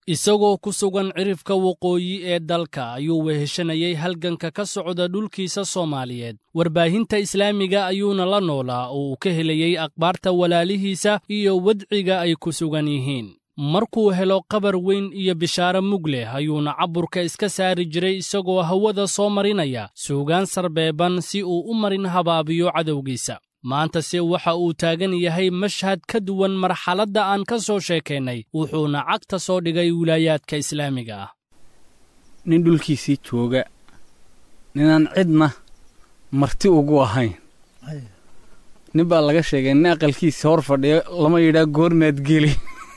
isagoo ku sugan cirifka waqooyi ee dalka ayuu weheshanayay halganka ka socda dhulkiisa soomaaliyeed warbaahinta islaamiga ayuuna la noolaa oo uu ka helayey akhbaarta walaalihiisa iyo wadciga ay ku sugan yihiin markuu helo qabar weyn iyo bishaaro mug leh ayuuna caburka iska saari jiray isagoo hawada soo marinaya suugaan sarbeeban si uu u marin habaabiyo cadowgiisa maantase waxa uu taagan yahay mashhad ka duwan marxaladda aan ka soo sheekaynay wuxuuna cagta soo dhigay wilaayaadka islaamiga ah nin dhulkiisii jooga ninaan cidna marti ugu ahayn nin baa laga sheegay nin aqalkiisa hor fadhiyo lama yidhaa goormaad geli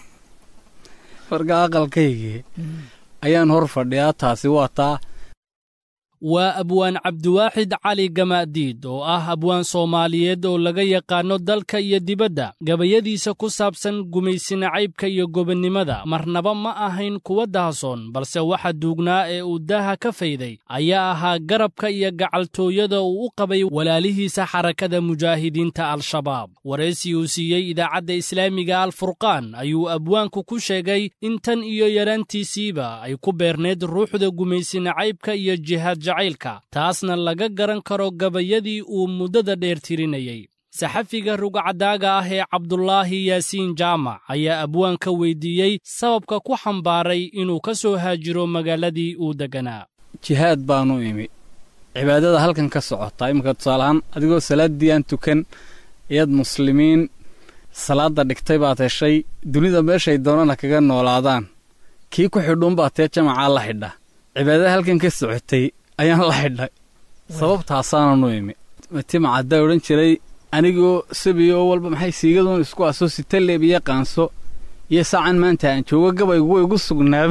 marka aqalkaygii ayaan hor fadhiyaa taasi waa taa waa abwaan cabdiwaaxid cali gamaadiid oo ah abwaan soomaaliyeed oo laga yaqaanno dalka iyo dibadda gabayadiisa ku saabsan gumaysina caybka iyo gobonnimada marnaba ma ahayn kuwa dahasoon balse waxa duugnaa ee uu daaha ka fayday ayaa ahaa garabka iyo gacaltooyada uu u qabay walaalihiisa xarakada mujaahidiinta al-shabaab waraysi uu siiyey idaacadda islaamiga alfurqaan ayuu abwaanku ku sheegay in tan iyo yaraantiisiiba ay ku beerneed ruuxda gumaysina caybka iyo jihaad jacaylka taasna laga garan karo gabayadii uu muddada dheer tirinayey saxafiga rugcadaaga ah ee cabdulaahi yaasiin jaamac ayaa abwaanka weydiiyey sababka ku xambaaray inuu ka soo haajiro magaaladii uu degganaa jihaad baanu imi cibaadada halkan ka socotaa iminka tusaalahaan adigoo salaaddii aan tukan iyaad muslimiin salaadda dhigtay baad heshay dunida meeshay doonana kaga noolaadaan kii ku xidhuunbaa tee jamacaa la xidha cibaadada halkan ka socotay ayaan la xidhay sababtaasaananu imi timacaddaa odhan jiray anigoo sabiyo oo walba maxay siigaduun isku aso sitaleeb iyo qaanso iyo saacan maanta aan joogo gabaygu way igu sugnaaba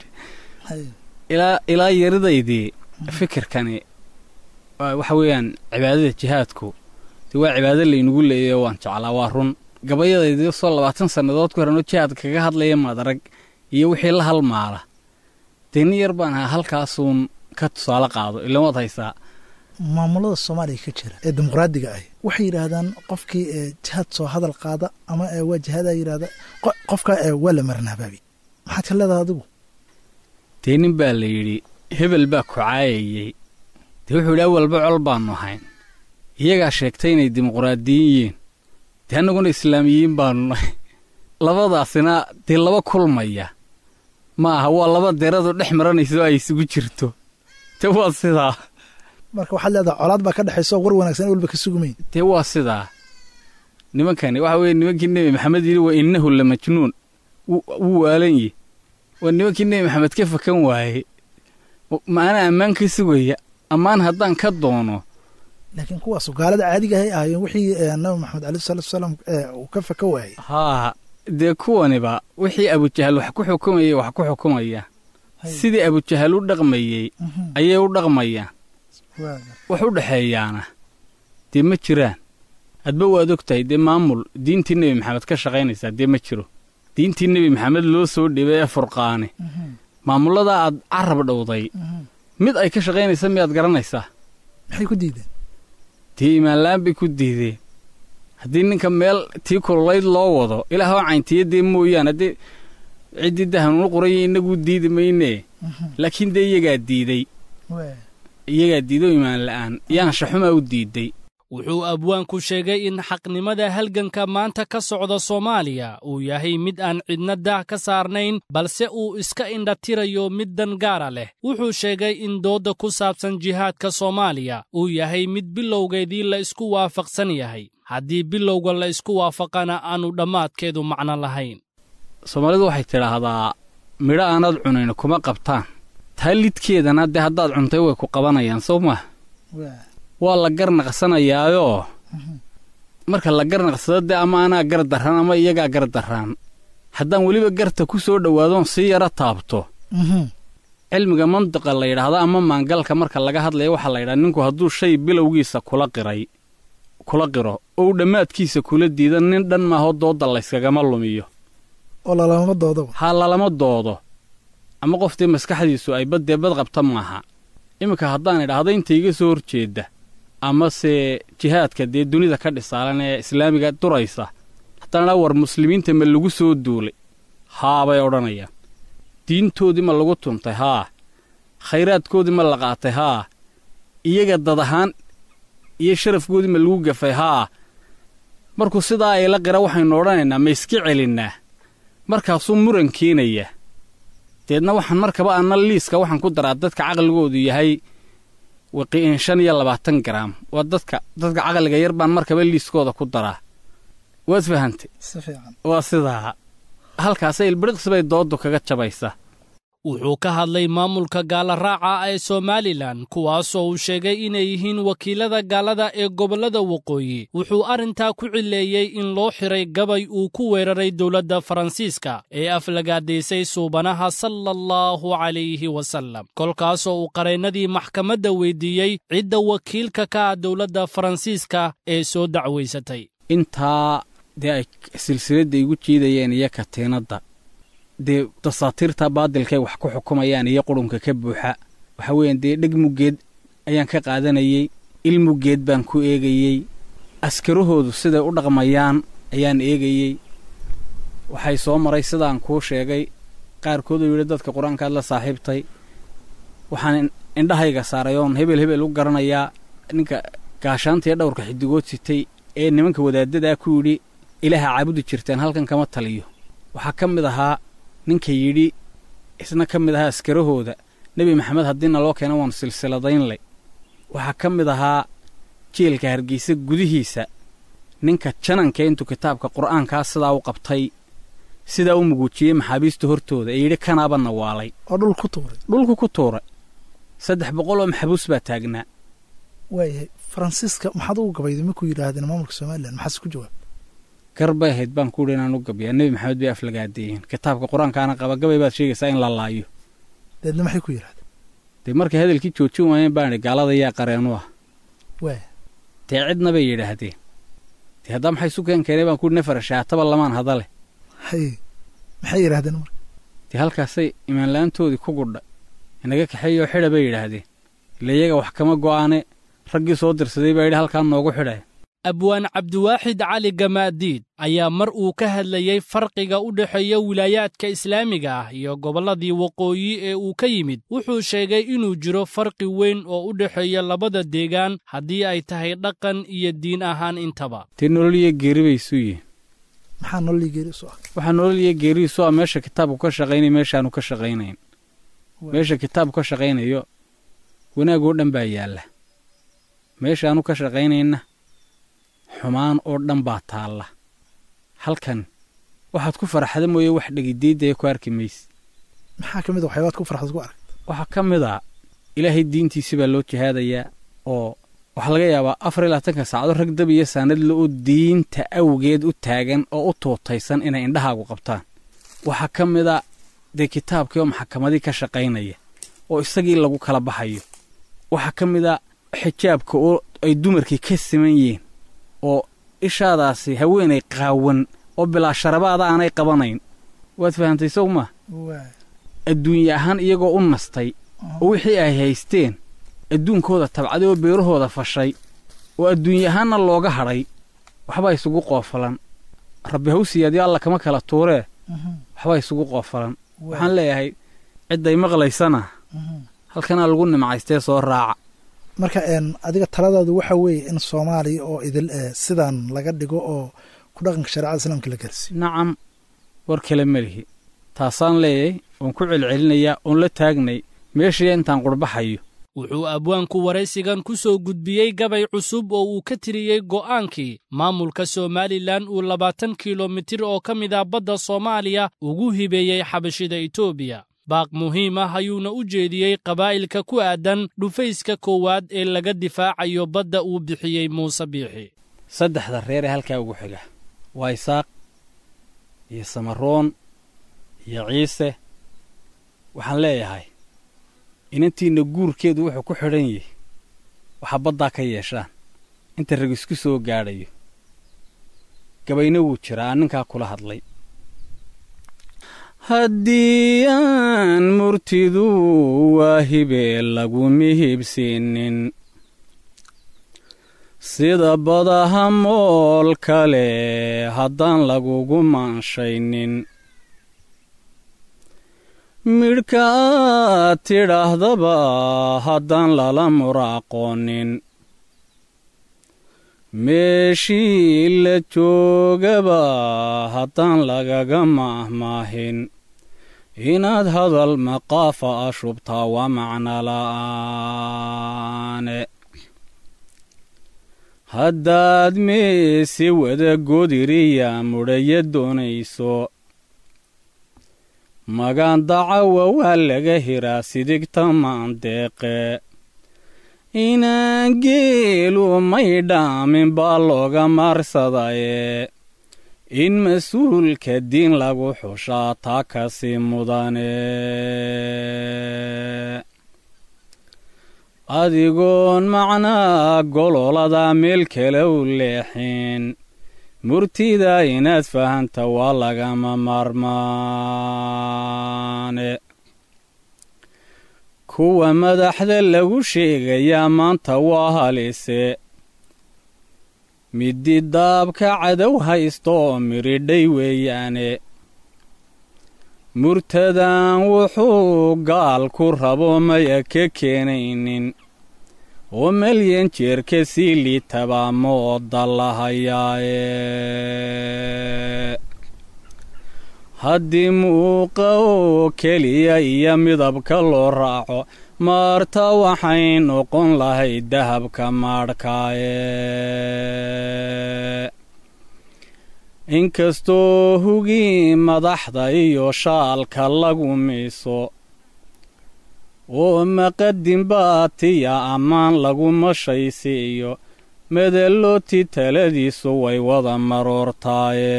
ilaa ilaa yaridaydii fikirkani waxa weeyaan cibaadada jihaadku dee waa cibaado laynagu leeyayo waan jeclaa waa run gabayadaydii soo labaatan sannadood ku horanoo jihaad kaga hadlaya madarag iyo wixii la halmaala dee nin yar baan ahaa halkaasuun ka tusaale qaado ilan waad haysaa maamulada soomaaliya ka jira ee dimuqraadiga ah waxay yidhaahdaan qofkii jihaad soo hadal qaada ama waa jihaadaa yidhahda qofka waa la marnahbaabi maxaad ka leedaha adigu dee nin baa la yidhi hebel baa ku caayayey dee wuxuu yidhi awalba col baannu ahayn iyagaa sheegtay inay dimuqraadiyin yihiin dee annaguna islaamiyiin baannu nahay labadaasina dee laba kulmaya ma aha waa laba deradu dhex maranayso ay isugu jirto dee waa sidaa marka waxaad leedaha colaad baa ka dhexayso war wanaagsan walba ka sugumayn dee waa sidaa nimankani waxa weeye nimankii nebi maxamed yidhi wa innahu la majnuun wuu waalan yihi waa nimankii nebi maxamed ka fakan waaye maana ammaan ka sugaya ammaan haddaan ka doono laakiin kuwaasu gaalada caadiga ahay ahaayeen wixii nabi maxamed aleyh salatu wasalaam uu ka faka waayey haa dee kuwaniba wixii abujahal wax ku xukumayey wax ku xukumaya sidii abujahal u dhaqmayey ayay u dhaqmayaan wax u dhexeeyaana dee ma jiraan hadba waad og tahay dee maamul diintii nebi maxamed ka shaqaynaysaa dee ma jiro diintii nebi maxamed loo soo dhibay ee furqaane maamulladaa aad carab dhowday mid ay ka shaqaynaysa miyaad garanaysaa maxay ku diideen dee imaanla'aan bay ku diideen haddii ninka meel tii kululayd loo wado ilaahoo cayntiya dee mooyaan haddii ciddii dahanuunu qoranya innaguu diidi maynee laakiin dee iyagaa diiday iyagaa diido imaan la'aan yaanshaxumaa u diidday wuxuu abwaanku sheegay in xaqnimada halganka maanta ka socda soomaaliya uu yahay mid aan cidna daah ka saarnayn balse uu iska indhatirayo mid dan gaara leh wuxuu sheegay in doodda ku saabsan jihaadka soomaaliya uu yahay mid bilowgeedii la isku waafaqsan yahay haddii bilowga la isku waafaqana aanu dhammaadkeedu macno lahayn soomaalidu waxay tidhaahdaa midho aanaad cunayn kuma qabtaan taa lidkeedana dee haddaad cuntay way ku qabanayaan soo maha waa la garnaqsanayaayoo marka la garnaqsado dee ama anaa gar darraan ama iyagaa gar darraan haddaan weliba garta ku soo dhowaadoon sii yaro taabto cilmiga mantiqa la yidhaahdo ama maangalka marka laga hadlaya waxaa la yidhaha ninku hadduu shay bilowgiisa kula qiray kula qiro ou dhammaadkiisa kula diida nin dhan maahoo doodda layskagama lumiyo oo lalamama doodaba haa lalama doodo ama qoftii maskaxdiisu ay baddee bad qabta maaha iminka haddaan idhaahdo inta iga soo horjeedda amase jihaadka dee dunida ka dhisaalan ee islaamiga duraysa haddaan idhaa war muslimiinta ma lagu soo duulay haabay odhanayaan diintoodii ma lagu tuntay haa khayraadkoodii ma la qaatay haa iyaga dad ahaan iyo sharafkoodii ma lagu gafay haa markuu sidaa ayla qira waxaynu odhanaynaa ma iska celinnaa markaasuu muran keenaya deedna waxaan markaba anna liiska waxaan ku daraa dadka caqligoodu yahay waqiin shan iyo labaatan garaam waa dadka dadka caqliga yar baan markaba liiskooda ku daraa waad fahantay si fiican waa sidaa halkaasay ilbiriqsi bay dooddu kaga jabaysa wuxuu ka hadlay maamulka gaalaraaca ee somalilan kuwaasoo uu sheegay inay yihiin wakiilada gaalada ee gobollada waqooyi wuxuu arrintaa ku cileeyey in loo xiray gabay uu ku weeraray dowladda faransiiska ee aflagaadaysay suubanaha sala allahu calayhi wasallam kolkaasoo uu qareennadii maxkamadda weyddiiyey cidda wakiilka ka ah dowladda faransiiska ee soo dacwaysatay intaa dee ay silsiladda igu jiidayeen iyo katiinadda dee dasaatiirta baadilkay wax ku xukumayaan iyo qurunka ka buuxa waxa weeyaan dee dheg muggeed ayaan ka qaadanayey il muggeed baan ku eegayey askarahoodu siday u dhaqmayaan ayaan eegayey waxay soo maray sidaan kuu sheegay qaarkooduu yidhi dadka qur-aankaad la saaxiibtay waxaan indhahayga saaray oon hebel hebel u garanayaa ninka gaashaanta iyo dhowrka xidigood sitay ee nimanka wadaaddadaa ku yidhi ilaaha caabudi jirteen halkan kama taliyo waxaa ka mid ahaa ninka yidhi isna ka mid ahaa askarahooda nebi maxamed haddiina loo keena waanu silsiladaynlay waxaa ka mid ahaa jeelka hargeysa gudihiisa ninka jananka intuu kitaabka qur'aankaa sidaa u qabtay sidaa u muguujiyey maxaabiista hortooda ee yidhi kanaaba nawaalay oo dhul ku tuuray dhulku ku tuuray saddex boqol oo maxbuus baa taagnaa waayahay faransiiska maxaad ugu gabayday markuu yidhaahdeen maamulka somalilan maxaase ku jawaab gar bay ahayd baan ku yidhi inaan u gabiyaa nebi maxamed bay aflagaadeeyeen kitaabka qur-aankaana qaba gabay baad sheegaysaa in la laayo deedna maxay ku yidhahdeen dee markay hadalkii joojin waayeen baan idhi gaalada yaa qareenu ah waaya dee cidna bay yidhaahdeen dee haddaa maxay isu keen keenay baan ku yidhi nafar shaataba lamaan hadale haye maxay yidhahdeen marka dee halkaasay imaanla-aantoodii ku gudhay inaga kaxeeyoo xidha bay yidhaahdeen ila iyaga wax kama go'aane raggii soo dirsaday baa yidhi halkaan noogu xidhaya abwaan cabdiwaaxid cali gamaadiid ayaa mar uu ka hadlayey farqiga u dhexeeya wilaayaadka islaamiga ah iyo gobolladii waqooyi ee uu ka yimid wuxuu sheegay inuu jiro farqi weyn oo u dhexeeya labada deegaan haddii ay tahay dhaqan iyo diin ahaan intaba dee nolol iyo geeri bay isu yihiin maxaa nololii geeri isu ah waxaa nolol iyo geeri isu ah meesha kitaabku ka shaqaynaya meeshaanu ka shaqaynayn meesha kitaabku ka shaqaynayo wanaagoo dhan baa yaalla meeshaanu ka shaqaynayna xumaan oo dhan baa taalla halkan waxaad ku faraxda mooye wax dhegidiidaya ku arki mayse maxaa ka mid a waxyaabaad ku farxad ku aragta waxaa ka mid a ilaahay diintiisi baa loo jihaadayaa oo waxaa laga yaabaa afar iyo labaatanka saacado rag dab iyo saanadle oo diinta awgeed u taagan oo u tuutaysan inay indhahaagu qabtaan waxaa ka mid a dee kitaabkii oo maxakamadii ka shaqaynaya oo isagii lagu kala baxayo waxaa ka mid a xijaabka oo ay dumarkii ka siman yihiin oo ishaadaasi haweenay qaawan oo bilaa sharabaada aanay qabanayn waad fahantay sow maa waaya adduunye ahaan iyagoo u nastay oo wixii ay haysteen adduunkooda tabcaday oo beerahooda fashay oo adduunye ahaanna looga hadhay waxbaa isugu qoofalan rabbi hawsiyaadyo alla kama kala tuuree waxbaa isugu qoofalan waxaan leeyahay cidday maqlaysana halkanaa lagu nimcaystee soo raaca marka een adiga taladaadu waxa weeye in soomaaliya oo idil eh, sidan laga dhigo oo ku dhaqanka shareecada islaamka la gaarsiiyo nacam war kale ma lihi taasaan leeyahay oon ku celcelinayaa oon la taagnay meeshii intaan qurbaxayo wuxuu abwaanku waraysigan ku soo gudbiyey gabay cusub oo uu ka tiriyey go'aankii maamulka somalilan uu labaatan kilomitir oo ka mid ah badda soomaaliya ugu hibeeyey xabashida etoobiya baaq muhiim ah ayuuna u jeediyey qabaa'ilka ku aadan dhufayska koowaad ee laga difaacayo badda uu bixiyey muuse biixi saddexda reer ee halkaa ugu xiga waa isaaq iyo samaroon iyo ciise waxaan leeyahay inantiinna guurkeedu wuxuu ku xidhan yahay waxaa baddaa ka yeeshaan inta rag isku soo gaadhayo gabayna wuu jiraa aan ninkaa kula hadlay haddii aan murtidu waa hibee lagu mihibsiinin sida badaha mool kale haddaan lagugu maanshaynin midhka aad tidhaahdaba haddaan lala muraaqoonin meeshii la joogaba haddaan lagaga maahmaahin inaad hadal maqaafa a shubtaa waa macno la'aane haddaad meese wada godiriya mudhaya doonayso magaan dacawa waa laga hiraa sidigta maandeeqe inaan geelu may dhaamin baa looga maarsadaye in mas-uulka diin lagu xushaa taa kasi mudane adigoon macnaa gololada meel kale u leexin murtida inaad fahanta waa lagama maarmaane kuwa madaxda lagu sheegayaa maanta waa halise middi daabka cadow haysta oo miridhay weeyaane murtadan wuxuu gaal ku rabo maya ka keenaynin oo malyan jeerka sii liitabaa mooda lahayaaye haddii muuqa oo keliya iyo midabka loo raaco maarta waxay noqon lahayd dahabka maadhkaaye inkastoo hugii madaxda iyo shaalka lagu miiso oo maqadin baatiya ammaan lagu mashaysiiyo medallooti taladiisu way wada maroortaaye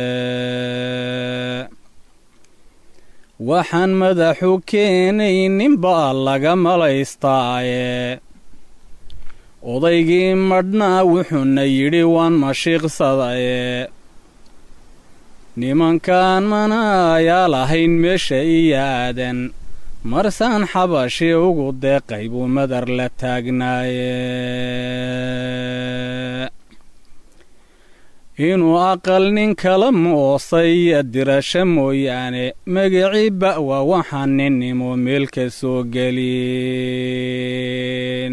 waxaan madaxu keenaynin baa laga malaystaaye odaygii madhnaa wuxuuna yidhi waan mashiiqsadaye nimankaan manaayaa lahayn meesha iyo aadan marsaan xabashi ugu deeqay buu madar la taagnaaye inuu aqal nin kala moosay iyo dirasho mooyaane magacii ba'wa waxaan ninnimo meel ka soo gelin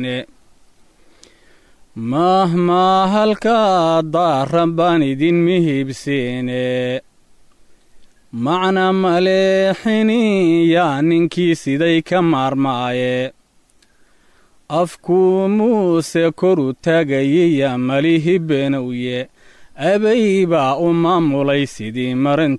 mahmaa halkaa daaran baan idin mihibsiine macna maleexini yaa ninkii siday ka maarmaaye afkuu muuse koru taagayiya malihi benowye abay baa u maamulay sidii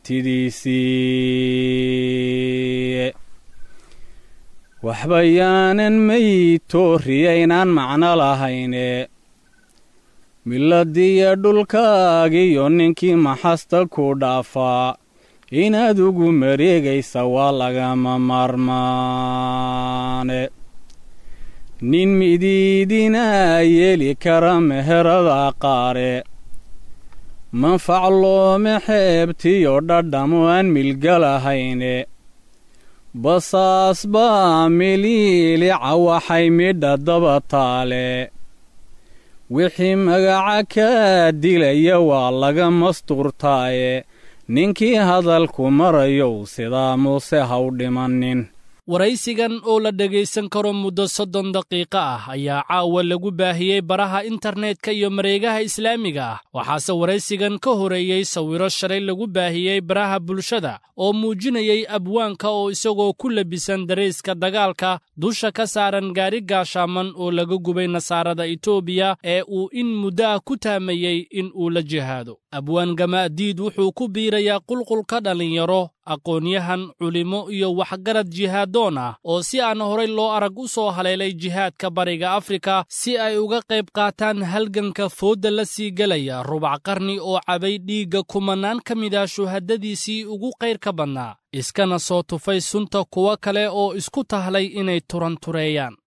marantidiisii waxba yaanan maytooriyaynaan macno lahayne miladiyo dhulkaagiyo ninkii maxasta ku dhaafaa inaad ugu mareegaysa waa lagama maarmaane nin midiidinaa yeeli kara meherada qaare manfac loome xeebtiyo dhadhamo aan milgalahayne basaas baa miliilica waxay midha daba taale wixii magaca kaa dilaya waa laga mastuurtaaye ninkii hadalku marayow sidaa muuse ha u dhimannin waraysigan oo la dhegaysan karo muddo soddon daqiiqo ah ayaa caawa lagu baahiyey baraha internetka iyo mareegaha islaamiga ah waxaase waraysigan ka horeeyey sawiro shalay lagu baahiyey baraha bulshada oo muujinayey abwaanka oo isagoo ku labisan darayska dagaalka dusha ka saaran gaari gaashaaman oo laga gubay nasaarada etoobiya ee uu in muddo ah ku taamayey in uu la jihaado abwaan gamaadiid wuxuu ku biirayaa qulqulka dhallinyaro aqoonyahan culimo iyo waxgarad jihaadoon ah oo si aan horay loo arag u soo haleelay jihaadka bariga afrika si ay uga qayb qaataan halganka foodda la sii gelaya rubac qarni oo cabay dhiigga kumanaan ka mid ah shuhadadiisii ugu qayrka badnaa iskana soo tufay sunta kuwo kale oo isku tahlay inay turantureeyaan